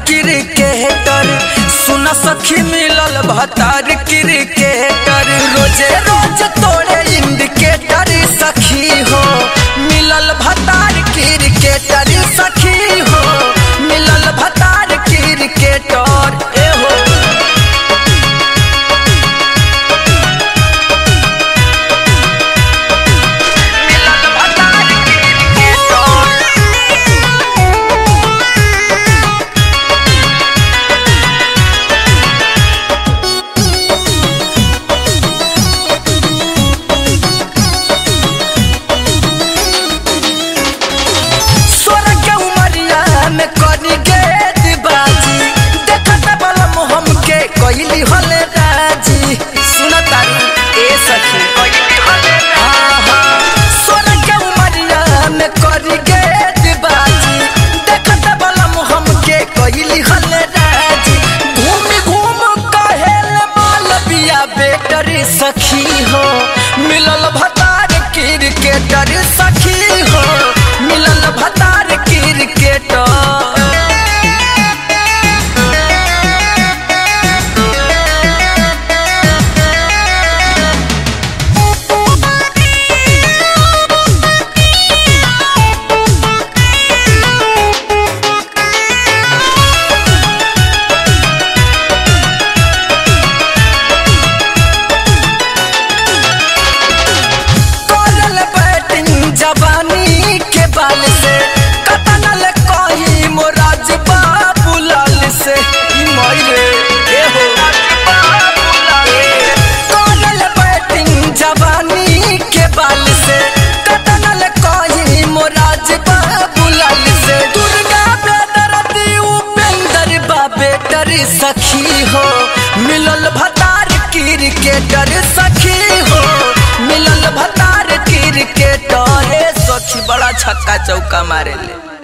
cricketer सुन सखी मिलल भतार क्रिकेटर रोजे रोज तोड़े इंडिकेटर सखी हो मिलल भतार क्रिकेटर सखी हो मिलल भतार क्रिकेटर ए हो मिलल भतार क्रिकेटर सोरा के उमरिया में करी गेट बाजी देखत बलम हमके कइली हले राजी सुन तारी ए सखी कइली हले हाँ हाँ सोरा के उमरिया में करी गेट बाजी देखत बलम हमके कइली हले राजी घूम घूम कहेल मालविया बेटरी सखी हो मिलल भतार क्रिकेटर सखी हो मिलल भतार क्रिकेटर करल बैटिंग जवानी के बाल से कतनल कही मोराज बाबूलाल से ई मरे ए हो करल बैटिंग जवानी के बाल से कतनल कही मोराज बाबूलाल से दुर्गा बेदरती उपेंद्र बाबेटर सखी हो मिलल भतार क्रिकेटर सखी हो मिलल भतार क्रिकेटर ए सखी बड़ा छक्का चौका मारे ले